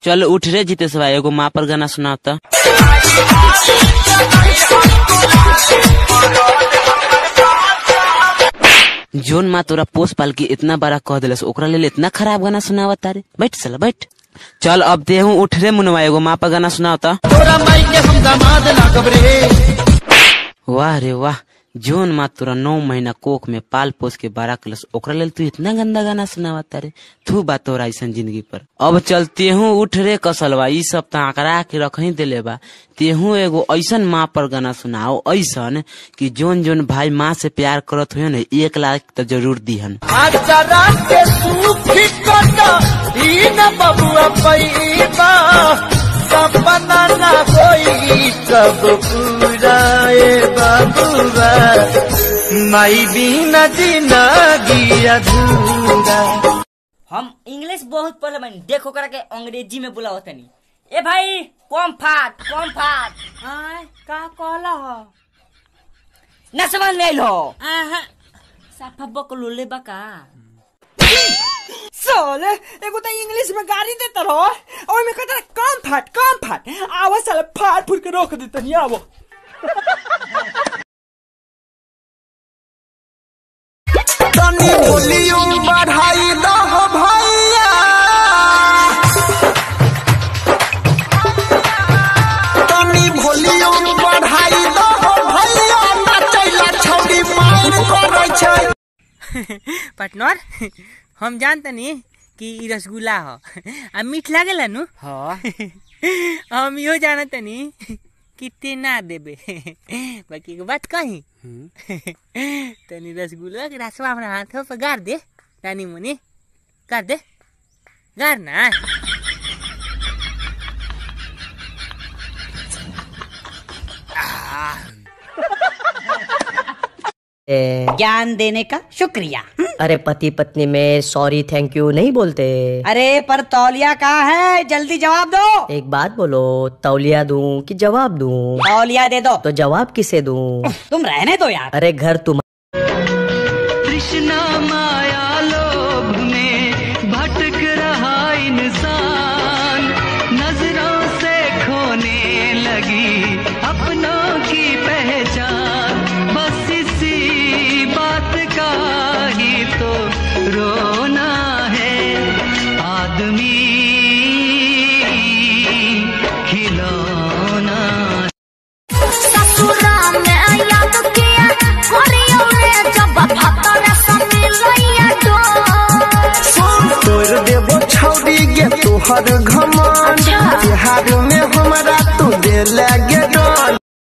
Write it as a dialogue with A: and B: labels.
A: चल उठ रे जितेश भाई एगो माँ पर गाना सुनाओ तो जोन माँ तोरा पोस पाल के इतना बड़ा कह दिलस ओकरा लेल इतना खराब गाना सुनावा तारे बैठ चल बैठ चल अब देहू उठ रे मुनवा एगो माँ पर गाना सुनाओ तो
B: तोरा माई के हम दामाद लागब रे
A: वाह रे वाह जोन माँ तोरा नौ महीना कोख में पाल पोस के बड़ा कलस ओकरा लेल तू इतना गंदा गाना सुनावा तारे तू बात तोरा ऐसा जिंदगी पर अब चल तेहू उठ रे कसलवा ई सब तो आंकड़ा के रख ही दिले बा तेहू एगो ऐसन माँ पर गाना सुनाओ ऐसन कि जोन जोन भाई माँ से प्यार करत हुए न एक लाख तो जरूर दिहन
B: आचरा के सूखी कटा ई न बबुआ पैबा सपना न होई कब पूरा ए बबुआ माई बिना जिंदगी अधूरा
C: हम इंग्लिश बहुत पढ़ले बानी देखो करा के अंग्रेजी में बुलाओ तनी ए भाई कम फाट कम फाट
D: आय का कहला ह
C: न समझ में लो साफा बकलो ले बका
D: साले एगो त इंग्लिश में गाड़ी देत रहो और में कहता कम फाट कम फाट आवा साले फाट फूट के रोक देत नहीं आवो
B: तनी वॉल्यूम बढ़ाई दह भैया तनी वॉल्यूम बढ़ाई दह भैया नचैला छौड़ी मार करै छै
E: पार्टनर हम जानतनी कि ई रसगुल्ला ह आ मीठ लागेला नु हम इहो जानतनी कि ते ना देबे बाकी एगो बात कही तनी रसगुल्ला के रसवा हमरा हाथ पर गार दे तानी मुनी गार दे गार ना
F: ए,
G: ज्ञान देने का शुक्रिया
F: अरे पति पत्नी में सॉरी थैंक यू नहीं बोलते
G: अरे पर तौलिया कहाँ है जल्दी जवाब दो
F: एक बात बोलो तौलिया दूं कि जवाब दूं
G: तौलिया दे दो
F: तो जवाब किसे दूं
G: तुम रहने दो यार
F: अरे घर तुम
H: तृष्णा माया लोभ में भटक रहा इंसान नजरों से खोने लगी अपनों की पहचान बस इसी बात का ही तो रोना है आदमी खिलौना
B: तोड़ देबो छौड़ी गे तोहर घमान बिहार में हमरा तू दे ले